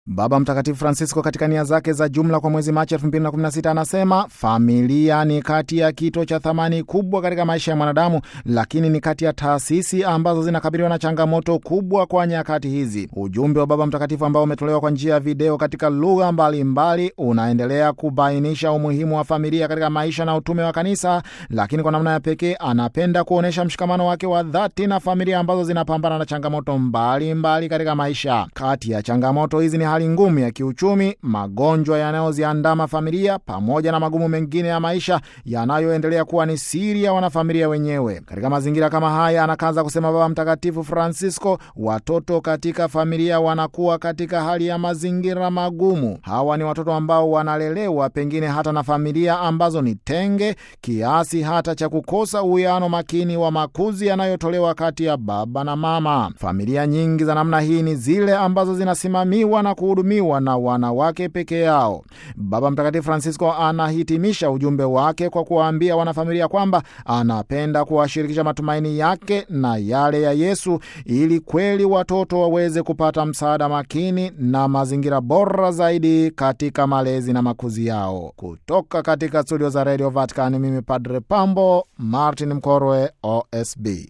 Baba Mtakatifu Francisco katika nia zake za jumla kwa mwezi Machi 2016 anasema familia ni kati ya kito cha thamani kubwa katika maisha ya mwanadamu, lakini ni kati ya taasisi ambazo zinakabiliwa na changamoto kubwa kwa nyakati hizi. Ujumbe wa Baba Mtakatifu ambao umetolewa kwa njia ya video katika lugha mbalimbali unaendelea kubainisha umuhimu wa familia katika maisha na utume wa Kanisa, lakini kwa namna ya pekee anapenda kuonyesha mshikamano wake wa dhati na familia ambazo zinapambana na changamoto mbalimbali mbali katika maisha. Kati ya changamoto hizi ni hali ngumu ya kiuchumi, magonjwa yanayoziandama familia, pamoja na magumu mengine ya maisha yanayoendelea kuwa ni siri ya wanafamilia wenyewe. Katika mazingira kama haya, anakaza kusema Baba Mtakatifu Francisco, watoto katika familia wanakuwa katika hali ya mazingira magumu. Hawa ni watoto ambao wanalelewa pengine hata na familia ambazo ni tenge, kiasi hata cha kukosa uwiano makini wa makuzi yanayotolewa kati ya baba na mama. Familia nyingi za namna hii ni zile ambazo zinasimamiwa na kuhudumiwa na wanawake peke yao. Baba Mtakatifu Francisco anahitimisha ujumbe wake kwa kuwaambia wanafamilia kwamba anapenda kuwashirikisha matumaini yake na yale ya Yesu ili kweli watoto waweze kupata msaada makini na mazingira bora zaidi katika malezi na makuzi yao. Kutoka katika studio za Radio Vatican, mimi Padre Pambo Martin Mkorwe, OSB.